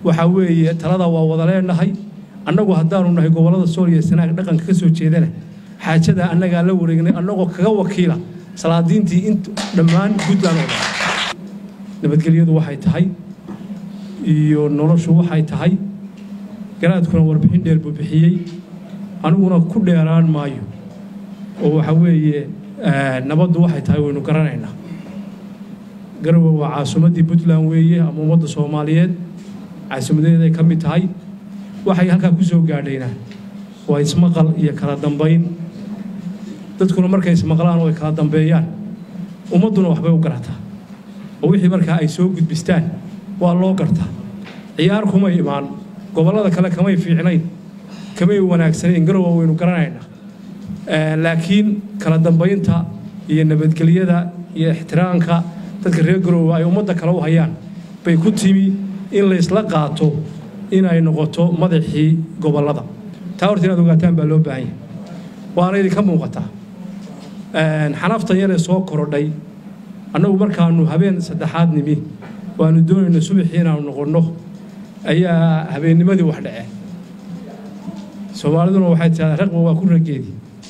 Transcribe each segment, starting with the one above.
waxaa weeye talada waa wada leenahay annagu haddaanu nahay gobollada sool iyo sanaag dhaqanka ka soo jeedana xaajada annagaa la wareegnay annagoo kaga wakiila salaadiintii int dhammaan puntland oo dhan nabadgelyadu waxay tahay iyo noloshu waxay tahay garaadkuna warbixin dheer buu bixiyey aniguna ku dheeraan maayo oo waxa weeye nabaddu waxay tahay waynu garanaynaa garowe waa caasimaddii puntland weeye ama ummadda soomaaliyeed caasimadeeday ka mid tahay waxay halkaa ku soo gaadhayna waa ismaqal iyo kala dambayn dadkuna markay ismaqlaan oo ay kala dambeeyaan ummadduna waxbay u garataa oo wixii markaa ay soo gudbistaan waa loo gartaa ciyaar kumay imaan gobollada kale kamay fiicnayn kamay wanaagsanayn garowa waynu garanaynaa laakiin kala dambaynta iyo nabadgelyada iyo ixtiraamka dadka reer garowe ay ummadda kale u hayaan bay ku timi in laysla qaato inay noqoto madaxii gobollada taa horta inaad ogaataan baa loo baahan yahay waana idinka muuqataa xanaftan yaree soo korodhay annagu markaanu habeen saddexaad nimi waanu doonayno subaxii inaanu noqonno ayaa habeennimadii wax dhaceen soomaaliduna waxay tidhahdaa raqba waa ku rageedi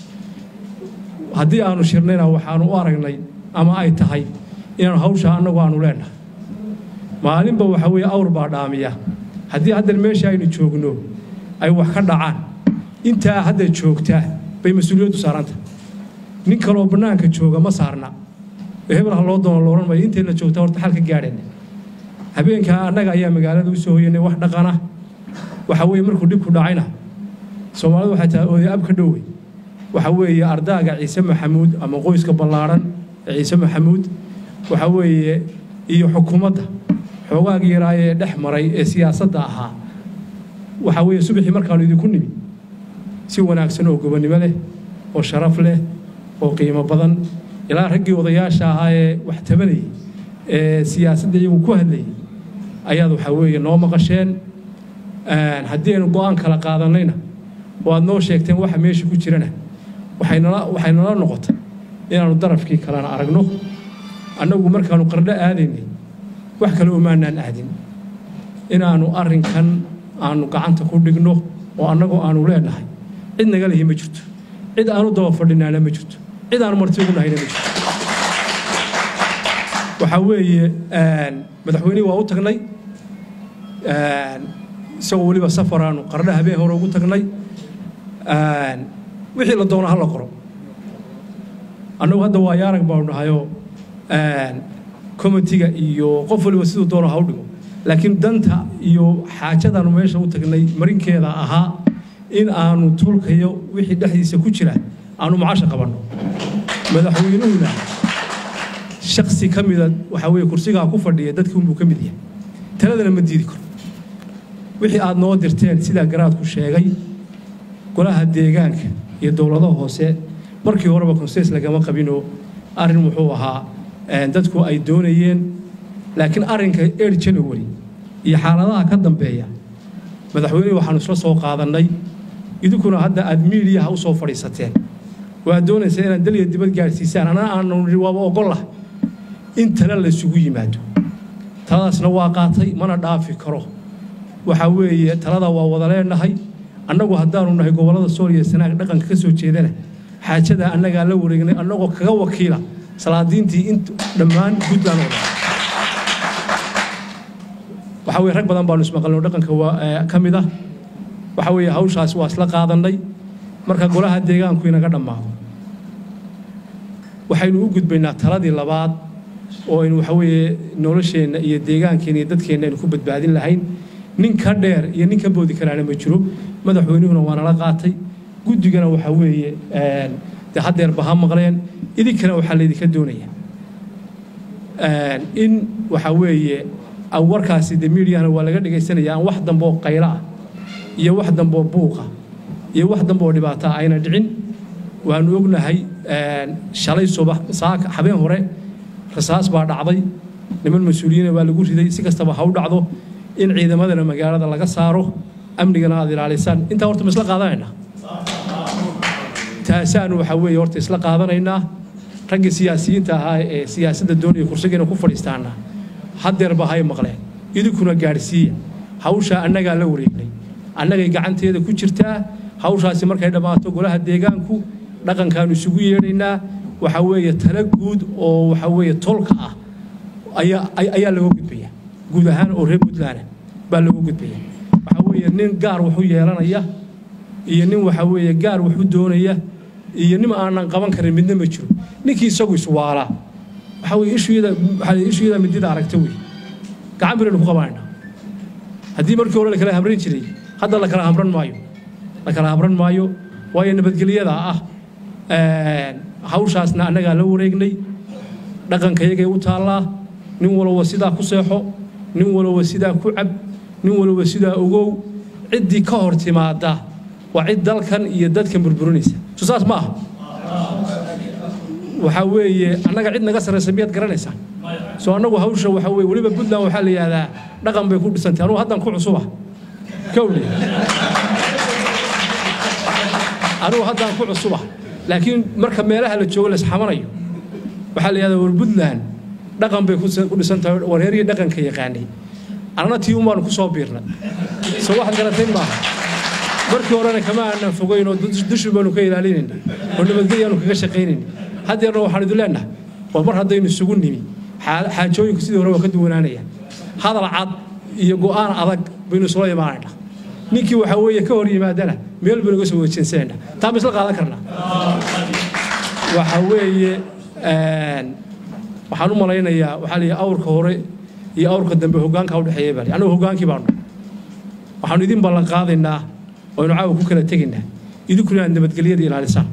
haddii aanu shirnayna waxaanu u aragnay ama ay tahay inaanu hawshaa annagu aanu leenahay maalinba waxa weeye awr baa dhaamiya haddii haddan meesha aynu joogno ay wax ka dhacaan intaa hadda joogtaa bay mas-uuliyaddu saaranta nin kaloo bannaanka jooga ma saarna hebel ha loo doono loodhan mayo intayna joogtaa horta xal ka gaadhayna habeenkaa annaga ayaa magaalada u soo hoyanay wax dhaqana waxa weeye markuu dhibku dhacayna soomaalidu waxay tahay oday ab ka dhowey waxa weeye ardaaga ciise maxamuud ama qoyska ballaadhan ee ciise maxamuud waxa weeye iyo xukuumadda xoogaagii yaraa ee dhex maray ee siyaasadda ahaa waxa weeye subaxii markaanu idinku nimi si wanaagsan oo gobonnimo leh oo sharaf leh oo qiimo badan ilaa raggii odayaasha ahaa ee wax tabanayay ee siyaasadda iyagu ku hadlayay ayaad waxaa weeye noo maqasheen haddii aynu go'aan kala qaadanayna oo aad noo sheegteen waxa meesha ku jirana waxaynala waxay nala noqotay inaannu darafkii kalena aragno annagu markaannu qardho aadaynay wax kale umaanaan aadin inaannu arrinkan aannu gacanta ku dhigno oo annagoo aannu leenahay cid naga lihi ma jirto cid aanu daba fadhinaana ma jirto cid aanu marti ugu nahayna ma jirto waxaa weeye madaxweynihii waa u tagnay isagoo weliba safaraanu qardho habeen hore ugu tagnay wixii la doono ha la qoro annagu hadda waa yaarag baanu dhahayoo comitiga iyo qof waliba siduu doono ha u dhigo laakiin danta iyo xaajadaanu meesha u tagnay marinkeeda ahaa in aanu tolkayo wixii dhexdiisa ku jira aanu macasha qabanno madaxweynuhuna shaksi ka mida waxaa weeye kursigaa ku fadhiya dadkii unbuu ka mid yahay taladana ma diidi karo wixii aad noo dirteen sidaa garaadku sheegay golaha deegaanka iyo dowladaha hoose markii horeba konseys lagama qabinoo arrin wuxuu ahaa dadku ay doonayeen laakiin arrinka er january iyo xaaladaha ka dambeeya madaxweynihii waxaanu isla soo qaadannay idinkuna hadda aad miidiyaha u soo fadhiisateen waad doonaysaa inaad dalya dibad gaadhsiisaan anna aanu nidhi waaba ogollah in tale laysugu yimaado taladaasna waa qaatay mana dhaafi karo waxaa weeye talada waa wada leenahay annagu haddaanu nahay gobollada sool iyo sanaag dhaqanka ka soo jeedana xaajada annagaa la wareegnay annagoo kaga wakiila salaadiintii int dhammaan puntland oo dhan waxaa weye rag badan baanu ismaqalno dhaqanka waa ka mid ah waxaa weeye hawshaas waa isla qaadannay marka golaha deegaanku inaga dhammaado waxaynu u gudbaynaa taladii labaad oo aynu waxa weeye nolosheenna iyo deegaankeenna iyo dadkeenna aynu ku badbaadin lahayn nin ka dheer iyo nin ka boodi karaana ma jiro madaxweynuhuna waa nala qaatay guddigana waxaa weeye dee haddeerba ha maqleen idinkana waxaa laydinka doonaya in waxaa weeye warkaasi de miidiyahana waa laga dhegaysanaya aan wax dambe oo qaylo ah iyo wax dambe oo buuqa iyo wax dambe oo dhibaata ah ayna dhicin waanu ognahay shalay subax saaka habeen hore rasaas baa dhacday niman mas-uuliyiina baa lagu riday si kastaba ha u dhacdo in ciidamadana magaalada laga saaro amnigana aad ilaalisaan intaa horta ma isla qaadanaynaa taasaanu waxaa weeye horta isla qaadanaynaa raggii siyaasiyiinta ahaa ee siyaasadda doonaya kursigiina ku fadhiistaana haddeerba hay maqleen idinkuna gaadhsiiya hawshaa annagaa la wareegnay annagay gacanteeda ku jirtaa hawshaasi markay dhammaato golaha deegaanku dhaqankaanu isugu yeedhaynaa waxa weeye tala guud oo waxa weeye tolka ah ayaa ayaa laga gudbaya guud ahaan oo reer puntland baa lagu gudbaya waxa weeye nin gaar wuxuu yeelanaya iyo nin waxa weeye gaar wuxuu doonaya iyo nin aanan qaban karin midna ma jiro ninkii isagu iswaalaa waxa weye ishuyada waxaa la ishuyada midida aragta wey gacan biraynu ku qabanayna haddii markii hore la kala hamran jiray hadda la kala hamran maayo la kala hamran maayo waayo nabadgelyada ah hawshaasna annagaa la wareegnay dhaqankayagay u taallaa nin walba sidaa ku seexo nin walba sidaa ku cab nin walba sidaa ogow ciddii ka hor timaada waa cid dalkan iyo dadkan burburinaysa so saas ma aha waxaa weeye annaga cid naga sarraysa miyaad garanaysaa soo annagu hawsha waxaa weye weliba puntland waxaa la yidhahdaa dhaqan bay ku dhisantay anugu haddan ku cusuba kowle anugu haddaan ku cusuba laakiin marka meelaha la joogo la isxamanayo waxaa la yidhahdaa war puntland dhaqan bay ku dhisan tahay wareerihii dhaqanka yaqaanay annana tii un baanu ku soo biirnay soo waxaad garatayn maaha markii horena kama aanan fogayn oo dushi baanu ka ilaalinayna oo nabadgelyaanu kaga shaqaynayna haddeerna waxaan idin leenahay war mar haddaynu isugu nimi xaajooyinku sidii hore waa ka duwanaanaya hadal cad iyo go'aan adag baynu isula imaanaynaa ninkii waxaa weeye ka hor yimaadana meel baynu ga soo wejinsanayna taa ma isla qaadan karnaa waxa weeye waxaan u malaynayaa waxaa la yidhi awrka hore iyo awrka dambe hoggaanka u dhexeeya baa annagu hoggaankii baanu waxaanu idin ballan qaadaynaa oynu caawa ku kala tegaynaa idinkuna aad nabadgelyada ilaalisaan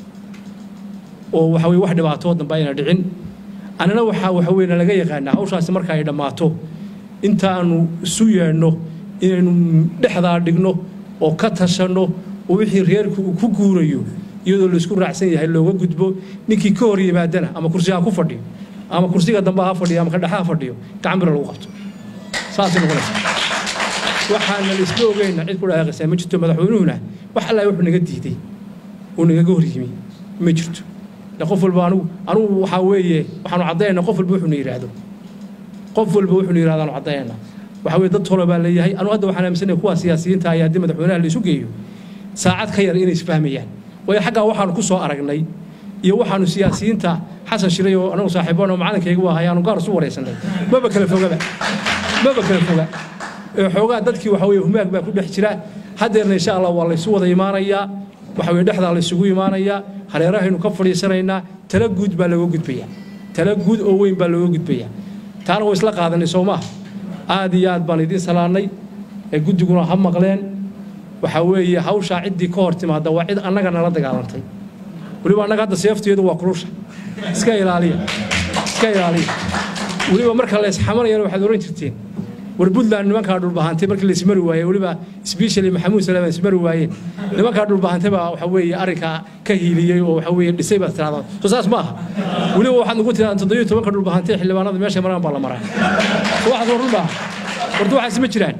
oo waxa weye wax dhibaatoo dambe ayna dhicin annana waxaa waxa weye nalaga yaqaanaa hawshaasi marka ay dhammaato intaanu isu yeedhno inaynu dhexdaa dhigno oo ka tashanno oo wixii reerku uu ku guurayo iyadoo laisku raacsan yahay looga gudbo ninkii ka hor yimaadana ama kursi ha ku fadhiyo ama kursiga dambe ha fadhiyo ama kadhexa ha fadhiyo gacan bira lagu qabto saasay noqonaysa waxaana la isla ogeyna cid ku dhaaqaysaa ma jirto madaxweynuhuna wax alla wuxuu naga diiday uu nagaga hor yimi ma jirto qof walba anugu anugu waxaa weeye waxaanu caddaynaa qof walba wuxuuna yidhaahdo qof walba wuxuuna yidhahdo aanu caddaynaa waxaa weye dad tolo baa leeyahay anugu hadda waxaan aaminsanaya kuwa siyaasiyiinta ayaa haddii madaxweynaha la isu geeyo saacad ka yar inay isfahmayaan waayo xaggaa waxaanu ku soo aragnay iyo waxaanu siyaasiyiinta xasan shiray oo anagu saaxiiboon oo macalinkayga u ahay aanu gaar isu waraysanay maba kala fogaba maba kala foga xoogaa dadkii waxa weye humaag baa ku dhex jira haddeerna insha allah waa laysu wada imaanayaa waxa weye dhexdaa laysugu imaanayaa hareerahaynu ka fadhiisanaynaa tala guud baa looga gudbayaa tala guud oo weyn baa looga gudbayaa taana way isla qaadanay soo maaha aad iyo aad baan idiin salaannay ee guddiguna ha maqleen waxaa weeye hawshaa ciddii ka hor timaada waa cid annaga nala dagaalantay weliba annaga hadda seefteedu waa kurusha iska ilaaliya iska ilaaliya weliba marka la isxamanayana waxaad oran jirteen war puntland nimankaa dhulbahantay markii la ismari waayey weliba sbeshali maxamuud salaam ismari waayeen nimankaa dhulbahantay baa waxa weeye arrinkaa ka hiiliyey oo waxa weeye dhisay baad tirahdaan soo saas ma aha weliba waxaad nagu tirahdaan toddobiyo tobanka dhulbahantay xildhibaanada meesha maraan baa la maraa soo waxaad war runbaa warta waxaas ma jiraan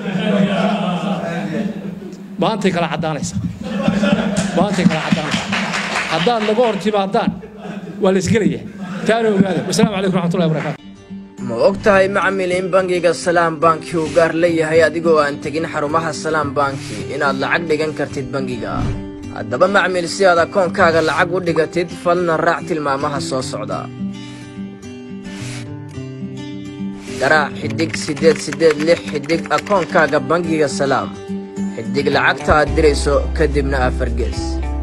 maantay kala caddaanaysa maantay kala caddaanaysa haddaad naga hor timaadaan waa la isgelayaa taana ogaada wasalaamu calaykum raxmatullahi wabarakaatu ma og tahay macmil in bangiga salaam banki uu gaar leeyahay adigoo aan tegin xarumaha salaam banki inaad lacag dhigan kartid bangiga haddaba macmil si aad akoonkaaga lacag u dhigatid falna raac tilmaamaha soo socda garaac xidhig siddeed siddeed lix xidhig akoonkaaga bangiga salaam xidhig lacagta aad dirayso kadibna afargees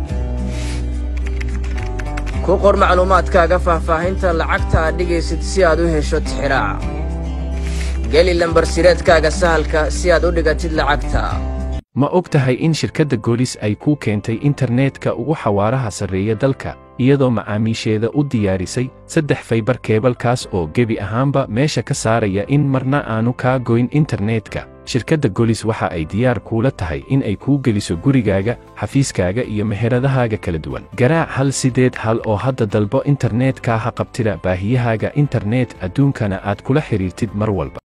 ku qor macluumaadkaaga faahfaahinta lacagta aad dhigaysid si aad u hesho tixiraaca geli lambarsireedkaaga sahalka si aad u dhigatid lacagta ma og tahay in shirkadda goolis ay kuu keentay internetka ugu xawaaraha sarreeya dalka iyadoo macaamiisheeda u diyaarisay saddex faybar keebalkaas oo gebi ahaanba meesha ka saaraya in marna aanu kaa goyn internetka shirkadda golis waxa ay diyaar kuula tahay in ay kuu geliso gurigaaga xafiiskaaga iyo meheradahaaga kala duwan garaac hal sideed hal oo hadda dalbo internetka ha qabtida baahiyahaaga internet adduunkana aad kula xidhiirtid mar walba